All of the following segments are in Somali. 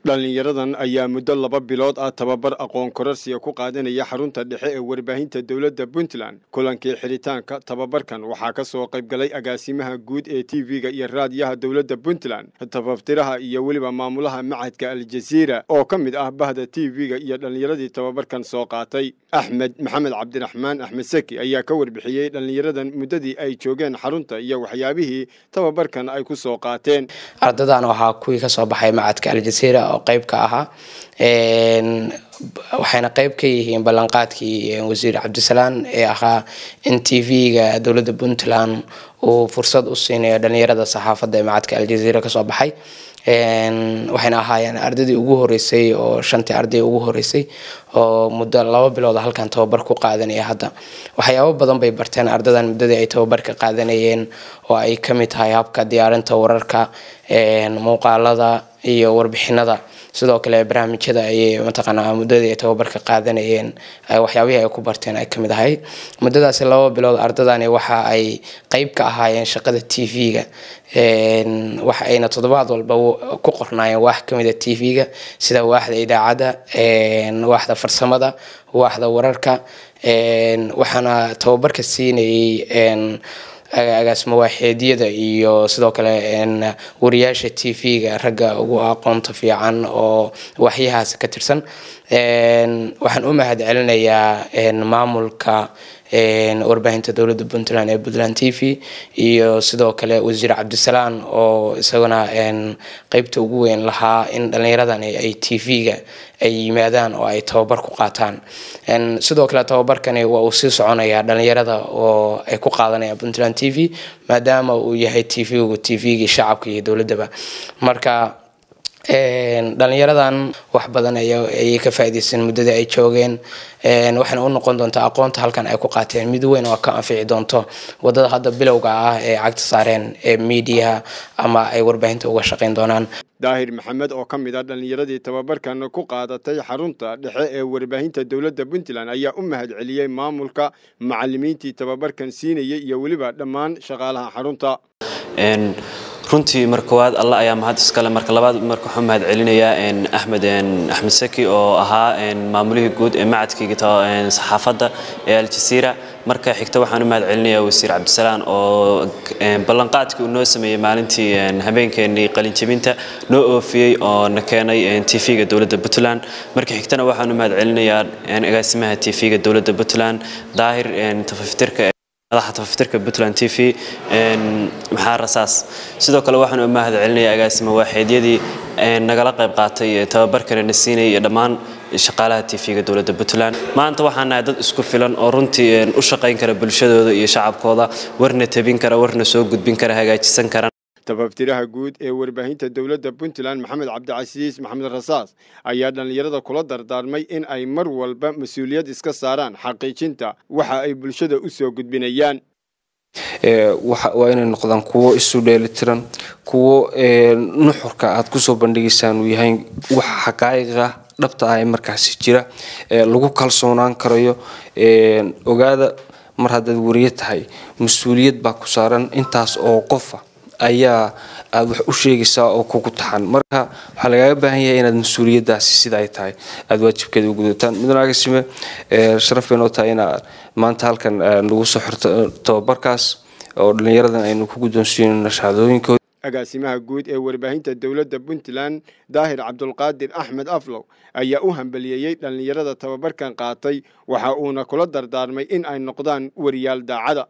dhallinyaradan ayaa muddo laba bilood ah tababar aqoon korarsiga ku qaadanaya xarunta dhexe ee warbaahinta dowladda puntland kulankii xidhitaanka tababarkan waxaa ka soo qayb galay agaasimaha guud ee t v-ga iyo raadiyaha dowladda puntland tabaftiraha iyo weliba maamulaha macadka aljaziira oo ka mid ah bahda t v-ga iyo dhallinyaradii tababarkan soo qaatay axmed maxamed cabdiraxmaan axmed seki ayaa ka warbixiyey dhallinyaradan muddadii ay joogeen xarunta iyo waxyaabihii tababarkan ay ku soo qaateen ardadan waxaa kuwii kasoo baxay macadka aljaziira oo qeyb ka ahaa waxayna qeyb ka yihiin ballanqaadkii wasiir cabdisalaan ee ahaa in t v-ga dowladda puntland uu fursad u siinayo dhalinyarada saxaafadda ee macadka aljaziira kasoo baxay waxayna ahaayeen ardaydii ugu horeysay oo shantii arday ugu horeysay oo muddo laba bilood halkan tababar ku qaadanaya hadda waxyaabo badan bay barteen ardadan muddadii ay tababarka qaadanayeen oo ay kamid tahay habka diyaarinta wararka muuqaalada iyo warbixinada sidoo kale barnaamijyada ayay mataqaanaa muddadii ay tababarka qaadanayeen waxyaabihii ay ku barteen ay kamid ahayd muddadaasi laba bilood ardadani waxa ay qeyb ka ahaayeen shaqada t v-ga waxa ayna toddobaad walba ku qornaayeen waax kamida t v-ga sida waaxda idaacadda waaxda farsamada waaxda wararka waxaana tababarka siinayay agaasimo waaxeedyada iyo sidoo kale wariyaasha t v-ga ragga ugu aqoonta fiican oo waxyahaas ka tirsan waxaan u mahad celinayaa maamulka warbaahinta dowladda puntland ee puntland t v iyo sidoo kale wasiir cabdisalaan oo isaguna qeybta ugu weyn lahaa in dhallinyaradani ay t v-ga ay yimaadaan oo ay tababar ku qaataan sidoo kale tababarkani waa uu sii soconayaa dhalinyarada oo ay ku qaadanayaan puntland t v maadaama uu yahay t v-gu t v-gii shacabka iyo dowladdaba marka dhalinyaradan wax badan ayay ka faa'iideysan muddadii ay joogeen waxayna u noqon doontaa aqoonta halkan ay ku qaateen mid weyn oo ka anfici doonto wadada hadda bilowga ah ee cagta saareen ee miidiyaha ama ay warbaahinta uga shaqeyn doonaan daahir maxamed oo ka mid ah dhallinyaradii tababarkan ku qaadatay xarunta dhexe ee warbaahinta dowladda puntland ayaa u mahad celiyey maamulka macalimiintii tababarkan siinayay iyo weliba dhammaan shaqaalaha xarunta runtii mar koowaad alla ayaa mahad iskale marka labaad marka waxaan mahad celinayaa axmed axmed saki oo ahaa maamulihii guud ee macadkayga saxaafadda ee aljaziira marka xigta waxaan u mahad celinayaa wasiir cabdisalaan oo ballanqaadkii uu noo sameeyey maalintii habeenkeenii qalinjabinta noo oofiyey oo na keenay tv-ga dowladda puntland marka xigtana waxaan u mahad celinayaa agaasimaha tv-ga dowladda puntland daahir tafaftirka madaxa tafaftirka puntland t v maxaa rasaas sidoo kale waxaan u mahad celinayaa agaasima waaxeedyadii nagala qayb qaatay tababarkana na siinayay iyo dhammaan shaqaalaha t v-ga dowladda puntland maanta waxaan nahay dad isku filan oo runtii u shaqayn kara bulshadooda iyo shacabkooda warna tabin kara warna soo gudbin kara hagaajisan kara tabaftiraha guud ee warbaahinta dowladda puntland maxamed cabdicasiis maxamed rasaas ayaa dhallinyarada kula dardaarmay in ay mar walba mas-uuliyad iska saaraan xaqiijinta waxa ay bulshada u soo gudbinayaan waa inay noqdaan kuwo isu dheelitiran kuwo nuxurka aad kusoo bandhigaysaan uu yahay wax xaqaa'iqa dhabta ah ee markaasi jira lagu kalsoonaan karayo ogaada mar haddaad wariye tahay mas-uuliyad baa ku saaran intaas oo qofa ayaa aada wax u sheegaysaa oo kugu taxan marka waxaa lagaaga baahan yahay inaad mas-uuliyadaasi sida ay tahay aada waajibkeeda u gudataan midna agasime sharaf bay noo tahay inaad maanta halkan nagu soo xirto tababarkaas oo dhallinyaradan aynu ku guddoonsiino shahaadooyinkooda agaasimaha guud ee warbaahinta dowladda puntland daahir cabdulqaadir axmed aflow ayaa u hambaliyeeyey dhallinyarada tababarkan qaatay waxa uuna kula dardaarmay in ay noqdaan wariyaal daacada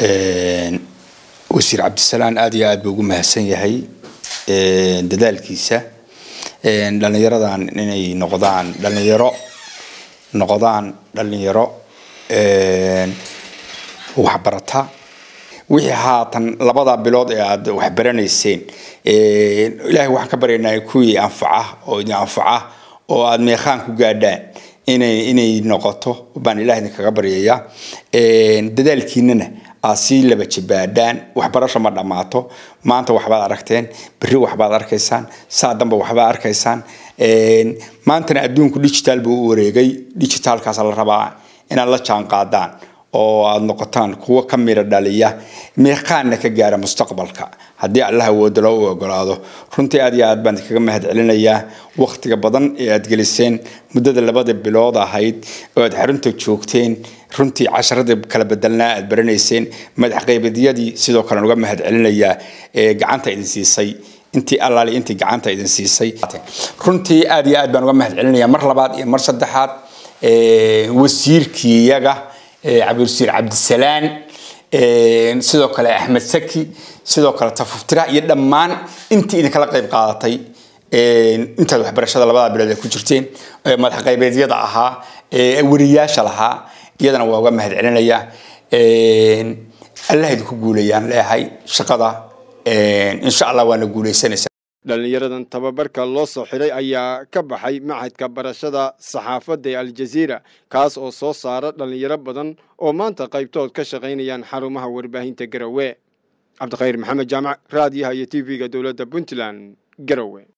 wasiir cabdisalaan aada iyo aad buu ugu mahadsan yahay dadaalkiisa dhallinyaradan inay noqdaan dhallinyaro noqdaan dhallinyaro waxbarata wixii haatan labada bilood ee aada waxbaranayseen ilaahay waxaan ka baryaynaa kuwii anfaca oo idin anfaca oo aada meeqaan ku gaadhaan inay inay noqoto baan ilaah idinkaga baryayaa dadaalkiinana aad sii laba jibaadhaan waxbarasho ma dhammaato maanta waxbaad aragteen berri waxbaad arkaysaan saa damba waxbaad arkaysaan maantana adduunku digital buu u wareegay digitalkaas la rabaa inaad la jaan qaadaan oo aada noqotaan kuwo ka mira dhaliya meeqaanna ka gaara mustaqbalka haddii allah awoodo loo u ogolaado runtii aad iyo aad baan kaga mahad celinayaa waktiga badan ee aad geliseen muddada labada bilood ahayd oo aad xarunta joogteen runtii casharada kala bedelnaa aad baranayseen madax qaybadyadii sidoo kale uga mahad celinayaa ee gacanta idin siisay intii allaali intii gacanta idin siisay runtii aad iyo aad baan uga mahad celinayaa mar labaad iyo mar saddexaad wasiirkii iyaga cabdiwasiir cabdisalaan sidoo kale axmed saki sidoo kale tafuftira iyo dhammaan intii idinkala qayb qaadatay intaad waxbarashada labada bilood ay ku jirteen madax qaybeedyada ahaa weriyaasha lahaa iyadana waa uga mahad celinayaa allah idinku guulayaan leeyahay shaqada insha allah waana guulaysanaysaa dhallinyaradan tababarka loo soo xidhay ayaa ka baxay machadka barashada saxaafadda ee aljaziira kaas oo soo saara dhallinyaro badan oo maanta qaybtood ka shaqaynayaan xarumaha warbaahinta garowe cabdikhayr maxamed jaamac raadiyaha iyo t v-ga dowladda puntland garowe